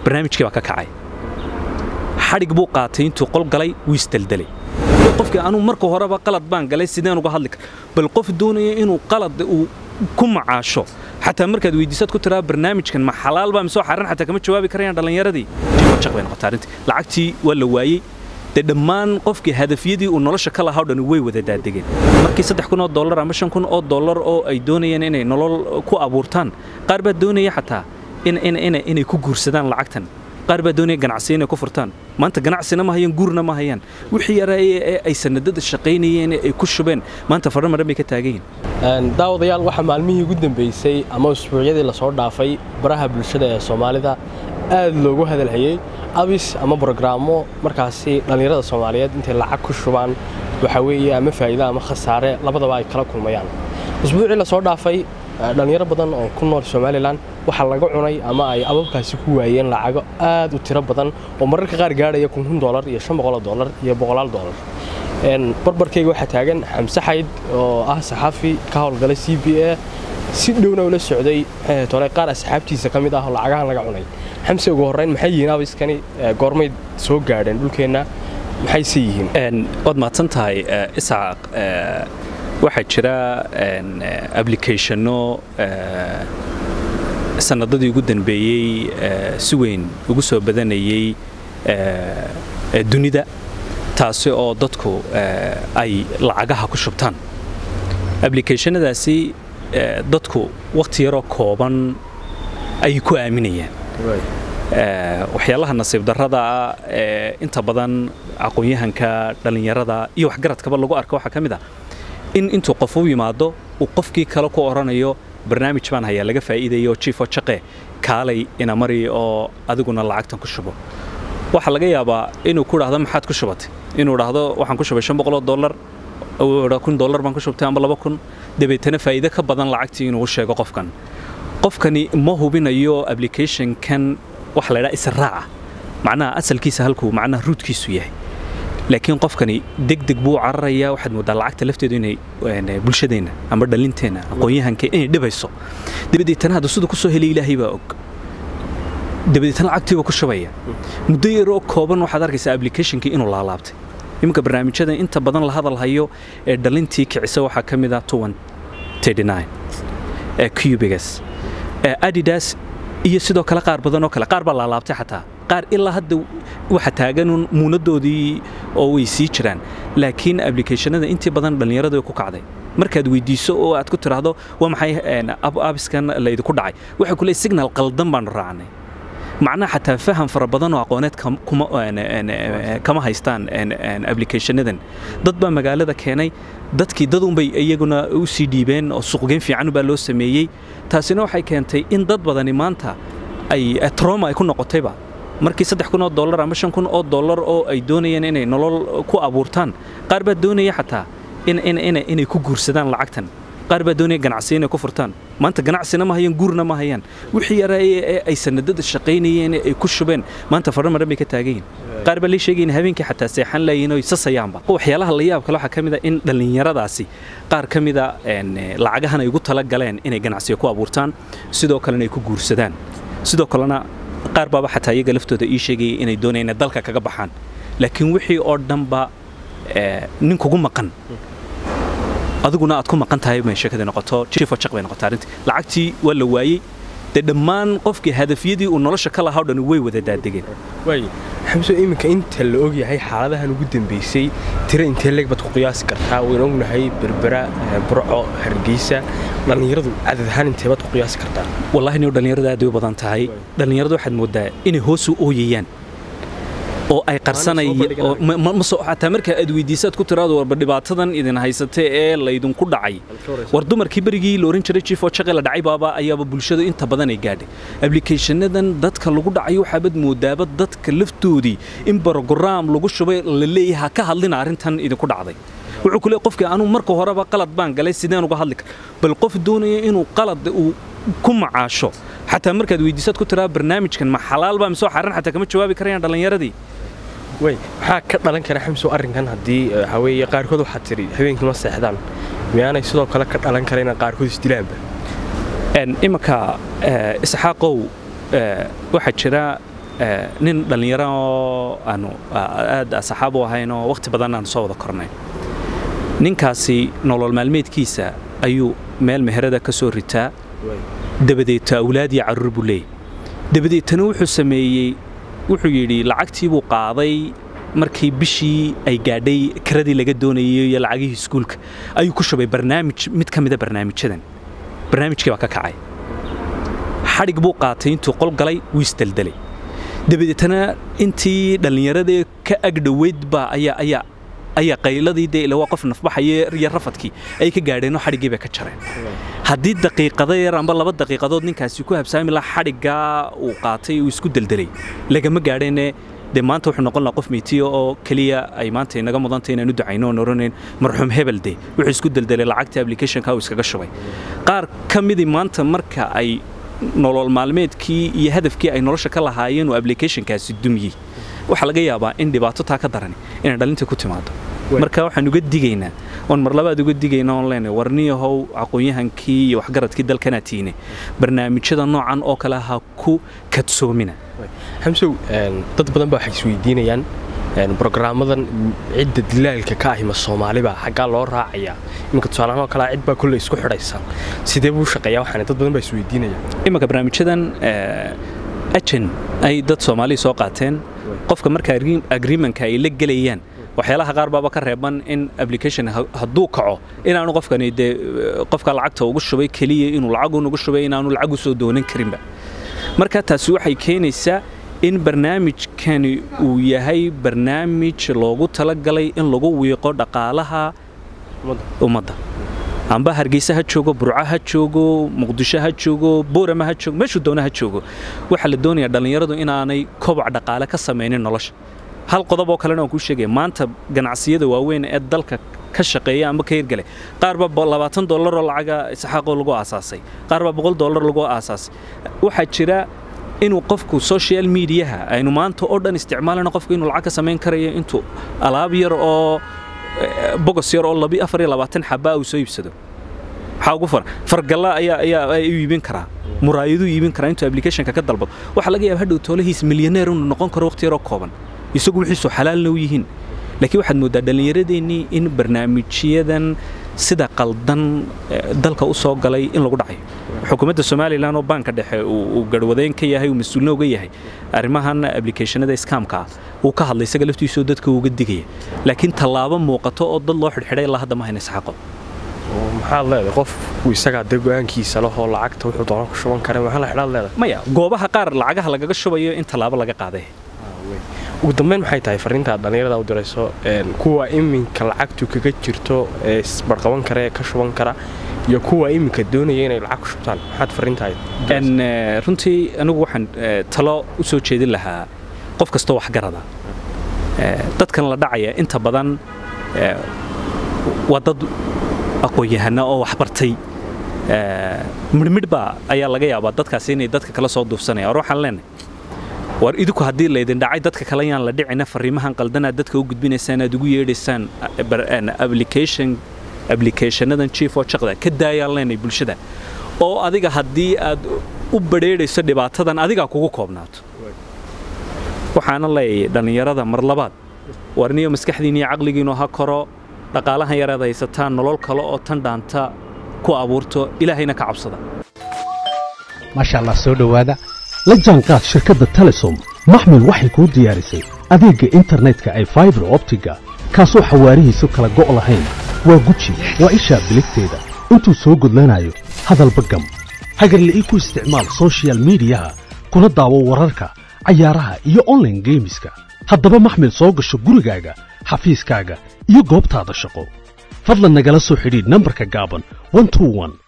barnaamijkii baa ka kacay xadhig buu qaatay intuu qol galay wuu isdeldelay qofkii anuu marka horeba qalad baan galay sideen uga hadli kara bal qof doonaya inuu qalad uu ku macaasho xataa markaad weydiisaad ku tiraa barnaamijkan ma xalaal baa misoo xaran xataa kama jawaabi karayaan dhallinyaradii jaq bay noqotay arrintii lacagtii waa la waayey dee dhammaan qofkii hadafyadii uu nolosha ka lahaa o dhan way wada daadegeen markii saddex kun oo dollar ama shan kun oo dollar oo ay doonayeen inay nolol ku abuurtaan qaar baa doonaya xataa inay ku guursadaan lacagtan qaar baa doonaya ganacsiya inay ku furtaan maanta ganacsina ma hayaan guurna ma hayaan wixii yareeye ee ay sanadada shaqaynayeen ee ay ku shubeen maanta fadhan maran bay ka taagan yihin daawadayaal waxaa maalmihii ugu dambeysay ama usbuucyadii lasoo dhaafay baraha bulshada ee soomaalida aad loogu hadalhayey abis ama brogrammo markaasi dhallinyarada soomaaliyeed intay lacag ku shubaan waxaa weeye ama faa'iida ama khasaare labadaba ay kala kulmayaan usbuucii lasoo dhaafay dhallinyaro badan oo ku nool somalilan waxaa laga cunay ama ay ababkaasi ku waayeen lacago aad u tiro badan oo mararka qaar gaadhaya kun dolar iyo shan boqoloo dolar iyo boqolaal dolar barbarkayga waxaa taagan xamse xayd oo ah saxaafi ka howlgalay c b a si dhowna ula socday tole qaar asxaabtiisa ka mid ah oo lacagahan laga cunay xamse ugu horrayn maxay yihiin abiskani goormay soo gaadheen dhulkeenna maxayse yihiin waad mahadsan tahay isaaq waxaa jira ablicationno sanadadii ugu dambeeyey si weyn ugu soo badanayey dunida taasi oo dadku ay lacagaha ku shubtaan ablicationadaasi dadku wakhti yaroo kooban ayay ku aaminayaan waxyaalaha nasiib darrada ee inta badan aqoon-yahanka dhallinyarada iyo waxgaradkaba lagu arka waxaa ka mid ah in intuu qof u yimaado uu qofkii kale ku odhanayo barnaamij baan hayaa laga faa'iidayo jiifo jaqe kaalay ina mari oo adiguna lacagtan ku shubo waxaa laga yaabaa inuu ku dhahdo maxaad ku shubatay inuu dhahdo waxaan ku shubay shan boqoloo dollar kun dollar baan ku shubtay amba laba kun dabeetana faa'iido ka badan lacagtii inuu u sheego qofkan qofkani ma hubinayo applicationkan waxa la ydhaha israaca macnaha asalkiisa halkuu macnaha ruudkiisu yahay laakiin qofkani degdeg buu cararayaa waxaad moodaa lacagta lafteedu inay bulshadeenna amba dhalinteenna aqoon-yahanka inay dhibayso dabadeetana hadda siduu ku soo helay ilaahay baa og dabadeetana lacagtiiba ku shubaya muddo yaroo kooban waxaad arkaysaa applicationkii inuu laalaabtay iminka barnaamijyada inta badan la hadal hayo ee dhalintii kicisa waxaa ka mid ah tuwan ee cubigas adidas iyo sidoo kale qaar badan oo kale qaar baa laalaabtay xataa qaar ilaa hadda waxa taaganun muunadoodii oo way sii jiraan laakiin ablicationada intii badan dhallinyaradu ku kacday markaad weydiiso oo aad ku tiraahdo waa maxay abiskan laydinku dhacay waxay kule signal qaldan baanu raacnay macnaha xataa faham fara badan oo aqooneed kama haystaan ablicationadan dad baa magaalada keenay dadkii dadunbay iyaguna u sii dhiibeen oo suuqgeyn fiican baa loo sameeyey taasina waxay keentay in dad badani maanta ay troma ay ku noqotayba markii saddex kun oo dollar ama shan kun oo dollar oo ay doonayeen inay nolol ku abuurtaan qaar baa doonaya xataa inay ku guursadaan lacagtan qaar baa doonaya ganacsiya inay ku furtaan maanta ganacsina ma hayaan guurna ma hayaan wixii yareeye ee ay sanadada shaqaynayeen ee ay ku shubeen maanta fadhan maran bay ka taagan yihin qaar baa lii sheegayin habeenkii xataa seexan laayiin oo sasayaanba waxyaalaha la yaab kale waxaa ka mid a in dhallinyaradaasi qaar ka mida lacagahan ay ugu tala galeen inay ganacsiya ku abuurtaan sidoo kalena ay ku guursadaan sidoo kalena qaar baaba xataa iyaga laftooda ii sheegayay inay doonayaan inay dalka kaga baxaan laakiin wixii oo dhanba nin kugu maqan adiguna aad ku maqan tahay bay sheekadii noqoto jiifo jaq bay noqotay arrintii lacagtii waa la waayey dee dhammaan qofkii hadafyadii uu nolosha ka lahaa o dhan way wada daadegeen waay xamso iminka inta la og yahay xaaladahan ugu dambeysay tiro intee leeg baad ku qiyaasi kartaa waynu ognahay berbera burco hargeysa dhallinyaradu cadad ahaan intee baad ku qiyaasi kartaa wallahi niyo dhallinyaradu aad bay u badan tahay dhallinyaradu waxaad moodaa inay hoos u ooyayaan oo ay qarsanayxataa marka aad weydiisaad ku tiraado warba dhibaatadan idin haysatee ee laydinku dhacay war dumarkii berigii la ohan jiray jiifoo jaqe la dhacay baaba ayaaba bulshada inta badan ay gaadhay ablicationadan dadka lagu dhacayo waxaabad moodaaba dadka laftoodii in brograam lagu shubay la leeyahay ha ka hadlina arrintan idinku dhacday wuxuu ku leey qofkii anuu marka horeba qalad baan galay sideen uga hadli kara bal qof doonaya inuu qalad uu ku macaasho xataa markaad weydiisaad ku tiraa barnaamijkan ma xalaal baa misoo xaran xataa kama jawaabi karayaan dhallinyaradii way maxaa ka dhalan kara xamsow arrinkan haddii waxaa weeye qaarkood waxaad tidhi habeenkii ma seexdaan miyaanay sidoo kale ka dhalan kara inay qaarkood isdilaanba iminka isxaaqow waxaa jira nin dhallinyaro oo aanu aad saxaab u ahayn oo wakhti badan aanu soo wada kornay ninkaasi nolol maalmeedkiisa ayuu meel meherada ka soo ritaa dabadeeta awlaad iyo carruur buu leeyay dabadeetana wuxuu sameeyey wuxuu yidhi lacagtii buu qaaday markii bishii ay gaadhay kiradii laga doonayay iyo lacagihii iskuulka ayuu ku shubay barnaamij mid ka mida barnaamijyadan barnaamijkii baa ka kacay xadhig buu qaatay intuu qol galay wuu isdeldelay dabadeetana intii dhallinyaradee ka agdhoweyd baa ayaa ayaa ayaa qayladii dee ila waa qof nafbaxaye iyo rafadkii ay ka gaadheenoo xadhiggii bay ka jareen haddii daqiiqado yar amba laba daqiiqadood ninkaasi ku habsaami laha xadhiggaa uu qaatay uu isku deldelay lagama gaadheene dee maanta wuxuu noqon lahaa qof meytiya oo keliya ay maanta inaga mudantay inaan u ducayno oon oranayn marxuum hebel de wuxuu isku deldelay lacagtii applicationka uu iskaga shubay qaar ka midii maanta marka ay nolol maalmeedkii iyo hadafkii ay nolosha ka lahaayeen uu applicationkaasi dumyey waxaa laga yaabaa in dhibaato taa ka darani inay dhalinta ku timaado marka waxaan uga digaynaa oon mar labaad uga digayna oon leenahay warniyahow aqoon-yahankii iyo waxgaradkii dalkanaa tiine barnaamijyada noocan oo kale ha ku kadsoomina xamsow dad badan baa waxay isweydiinayaan brograamadan cidda dilaalka ka ahima soomaaliba xaggaa loo raacayaa iminka tusaalahaan oo kalea cid baa kolley isku xidhaysa sidee buu shaqeeyaa waxaan dad badan baa isweydiinaya iminka barnaamijyadan ajan ay dad soomaaliya soo qaateen qofka marka agreementka ay la gelayaan waxyaalaha qaar baaba ka reeban in application hadduu kaco inaanu qofkani dee qofka lacagta ugu shubay keliya inuu lacagun ugu shubay inaanu lacag u soo doonan karinba marka taasi waxay keenaysaa in barnaamijkani uu yahay barnaamij loogu talagalay in lagu wiiqo dhaqaalaha ummadda amba hargeysa ha joogo burco ha joogo muqdisho ha joogo boorama ha joogo meeshuu doona ha joogo waxaa la doonayaa dhallinyaradu inaanay koboc dhaqaale ka samaynin nolosha hal qodob oo kalena waan kuu sheegaya maanta ganacsiyada waaweyn ee dalka ka shaqeeya amba ka hirgalay qaar baa labaatan dollaroo lacaga isxaaqoo lagu aasaasay qaar baa boqol dollar lagu aasaasay waxaa jira inuu qofku social mediaha aynu maanta oo dhan isticmaalana qofku inuu lacag ka samayn karayo intuu alaab yar oo bogos yar oo labi afar iyo labaatan xabaa uu soo iibsado maxaa ugu fara fargalla ayaa ayaa ayuu iibin karaa muraayaduu iibin karaa intuu applicationka ka dalbado waxaa laga yaaba hadhow toolahiis milyaneer inuu noqon karo waqti yaroo kooban isagu wixiisu xalaalna u yihiin laakiin waxaad mooddaa dhallinyaradeennii in barnaamijyadan sida qaldan dalka u soo galay in lagu dhacayo xukuumadda somalilan oo baanka dhexe uu garhwadeen ka yahay uu mas-uulna uga yahay arrimahan applicationada skamka ah uu ka hadlay isaga laftiisoo dadka uga digaya laakiin tallaabo muuqato oo dad loo xidhxidhay ilaa hadda ma hayna isxaqo maxaad leedahay qof uu isagaa dee go-aankiisa lahoo lacagta wuxuu doona ku shuban kara maxaa la xidhaad leedahay maya goobaha qaar lacagaha lagaga shubayo in tallaabo laga qaaday ugu dambeyn maxay tahay fariintaad dhallinyarada u dirayso kuwa iminka lacagtu kaga jirto ee isbarqaban kara ee ka shuban kara iyo kuwa iminka doonaya inay lacag ku shubtaan maxaad fariintahay runtii anigu waxaan talo u soo jeedin lahaa qof kastoo waxgarada dadkan la dhacaya inta badan waa dad aqoon-yahana oo waxbartay midhmidhba ayaa laga yaabaa dadkaasi inay dadka kala soo duufsanaya or waxaan leenahay war idinku haddii laydin dhacay dadka kale yaan la dhicina fariimahan qaldanaad dadka u gudbinaysaan aad ugu yeedhaysaan application applicationadan chief oo jaqda ka daayaan leenay bulshada oo adiga haddii aad u badheedhayso dhibaatadan adigaa kugu koobnaato waxaana leeyahay dhallinyarada mar labaad warniyo maskaxdiin iyo caqligiinu ha koro dhaqaalahan yareed haysataan nolol kale oo tan dhaanta ku abuurto ilaahayna ka cabsada maasha allah soo dhowaada la jaanqaad shirkadda telesom maxmil waxay kuu diyaarisay adeegga internetka ay faibar optiga kaasoo xawaarihiisu kala go' lahayn waa guji waa ishaa biligteeda intuu soo gudlanayo hadalba gam hagarla'ii ku isticmaal sochial midiyaha kuna daawo wararka cayaaraha iyo onlaine geemiska haddaba maxmil soo gasho gurigaaga xafiiskaaga iyo goobtaada shaqo fadlan nagala soo xidhiidh nambarka gaaban